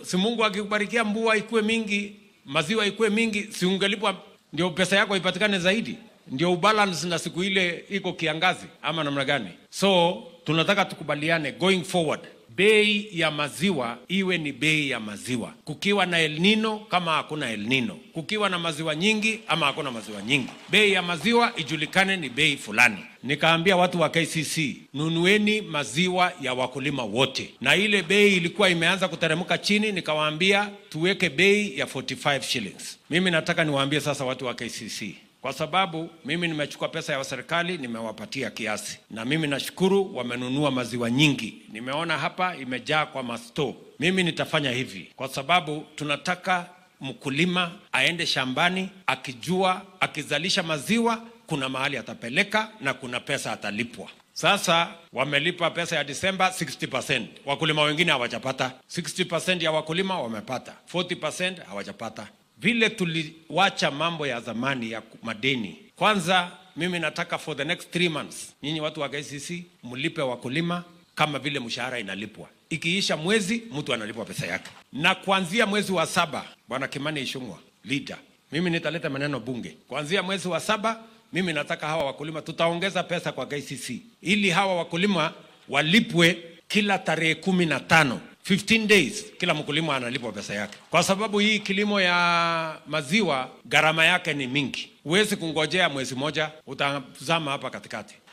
si Mungu akikubarikia mvua ikuwe mingi, maziwa ikuwe mingi, si ungelipwa ndio pesa yako ipatikane zaidi, ndio ubalance na siku ile iko kiangazi, ama namna gani? So tunataka tukubaliane going forward bei ya maziwa iwe ni bei ya maziwa, kukiwa na El Nino kama hakuna El Nino, kukiwa na maziwa nyingi ama hakuna maziwa nyingi, bei ya maziwa ijulikane ni bei fulani. Nikaambia watu wa KCC, nunueni maziwa ya wakulima wote, na ile bei ilikuwa imeanza kuteremka chini, nikawaambia tuweke bei ya 45 shillings. Mimi nataka niwaambie sasa watu wa KCC kwa sababu mimi nimechukua pesa ya serikali nimewapatia kiasi, na mimi nashukuru wamenunua maziwa nyingi. Nimeona hapa imejaa kwa masto. Mimi nitafanya hivi kwa sababu tunataka mkulima aende shambani akijua akizalisha maziwa kuna mahali atapeleka na kuna pesa atalipwa. Sasa wamelipa pesa ya Disemba 60%, wakulima wengine hawajapata. 60% ya wakulima wamepata, 40% hawajapata vile tuliwacha mambo ya zamani ya madeni. Kwanza mimi nataka for the next three months, nyinyi watu wa KCC mlipe wakulima kama vile mshahara inalipwa. Ikiisha mwezi mtu analipwa pesa yake, na kuanzia mwezi wa saba, bwana Kimani Ichung'wa leader, mimi nitaleta maneno bunge. Kuanzia mwezi wa saba, mimi nataka hawa wakulima, tutaongeza pesa kwa KCC ili hawa wakulima walipwe kila tarehe kumi na tano 15 days kila mkulima analipwa pesa yake, kwa sababu hii kilimo ya maziwa gharama yake ni mingi. Huwezi kungojea mwezi moja, utazama hapa katikati.